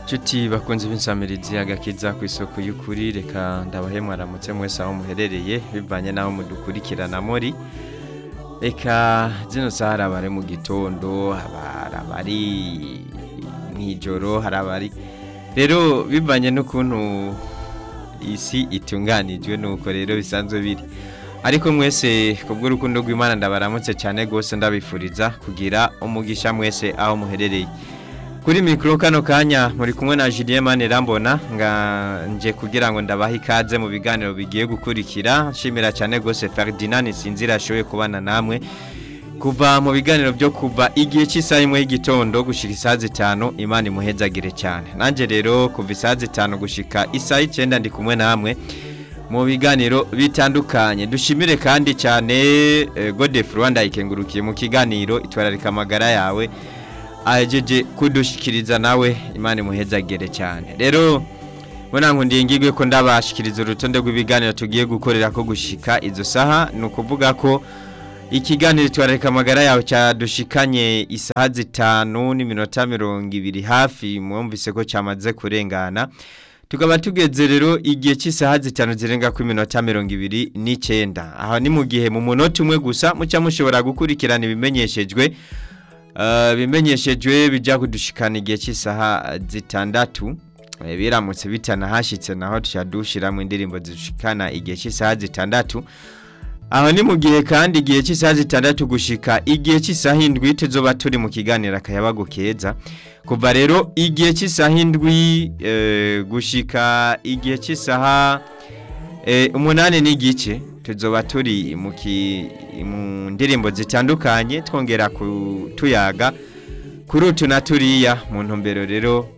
Nshuti bakunze b'insamirizi agakiza ku isoko y'ukuri reka ndabahe mwaramutse mwese aho muherereye bivanye n'aho mudukurikirana muri reka zino saha hari abari mu gitondo hari abari mw'ijoro hari abari rero bivanye n'ukuntu isi itunganijwe nuko rero bisanzwe biri ariko mwese kubw'urukundo rw'imana ndabaramutse cyane rwose ndabifuriza kugira umugisha mwese aho muherereye kuri mikoro kano kanya muri kumwe na Julien Manirambona nga nje kugira ngo ndabahe ikaze mu biganiro bigiye gukurikira nshimira cyane rwose Ferdinand Sinzira ashoboye kubana namwe kuva mu biganiro byo kuva igihe cy'isaha imwe y'igitondo gushika isaha zitanu imana imuhezagire cyane nanjye rero kuva isaha zitanu gushika isaha icyenda ndi kumwe namwe mu biganiro bitandukanye dushimire kandi cyane eh, Godefroid Rwanda ikengurukiye mu kiganiro itwararika amagara yawe ahejeje kudushikiriza nawe imana imuhezagire cyane rero mbona ngo ndingirwe ko ndabashikiriza urutonde rw'ibiganiro tugiye gukorera ko gushika izo saha ni ukuvuga ko ikiganiro twararika amagara yawe cyadushikanye isaha zitanu n'iminota mirongo ibiri hafi mwumvise ko cyamaze kurengana tukaba tugeze rero igihe cy'isaha zitanu zirenga ku minota mirongo ibiri n'icyenda aha ni mu gihe mu munota umwe gusa muca mushobora gukurikirana ibimenyeshejwe bimenyeshejwe bijya kudushikana igihe cy'isaha zitandatu biramutse bitanahashyitse naho dushyiramo indirimbo zishikana igihe cy'isaha zitandatu aho ni mu gihe kandi igihe cy'isaha zitandatu gushika igihe cy'isaha indwi tuzoba turi mu kiganiro akayabagu keza kuva rero igihe cy'isaha indwi gushika igihe cy'isaha umunani n'igice tuzoba turi mu ndirimbo zitandukanye twongera tuyaga kuri utu na turiya mu ntumbero rero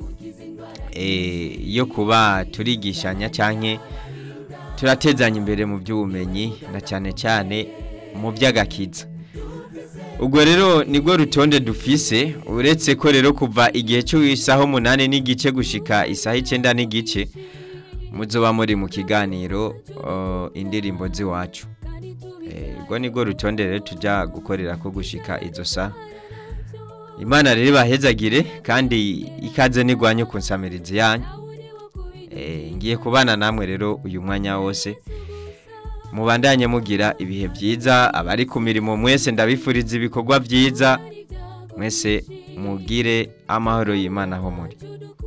yo kuba turigishanya cyane turatezanya imbere mu by'ubumenyi na cyane cyane mu by'agakiza ubwo rero nibwo rutonde dufise uretse ko rero kuva igihe cy'isaha umunani n'igice gushika isaha icyenda n'igice muzoba muri mu kiganiro indirimbo z'iwacu ubwo nibwo rutonde rero tujya gukorera ko gushika izo saha imana rero ibahezagire kandi ikaze nigwanye ku nsamirizi yanyu ngiye kubana namwe rero uyu mwanya wose mubandanye mugira ibihe byiza abari ku mirimo mwese ndabifuriza ibikorwa byiza mwese mugire amahoro y'imana aho muri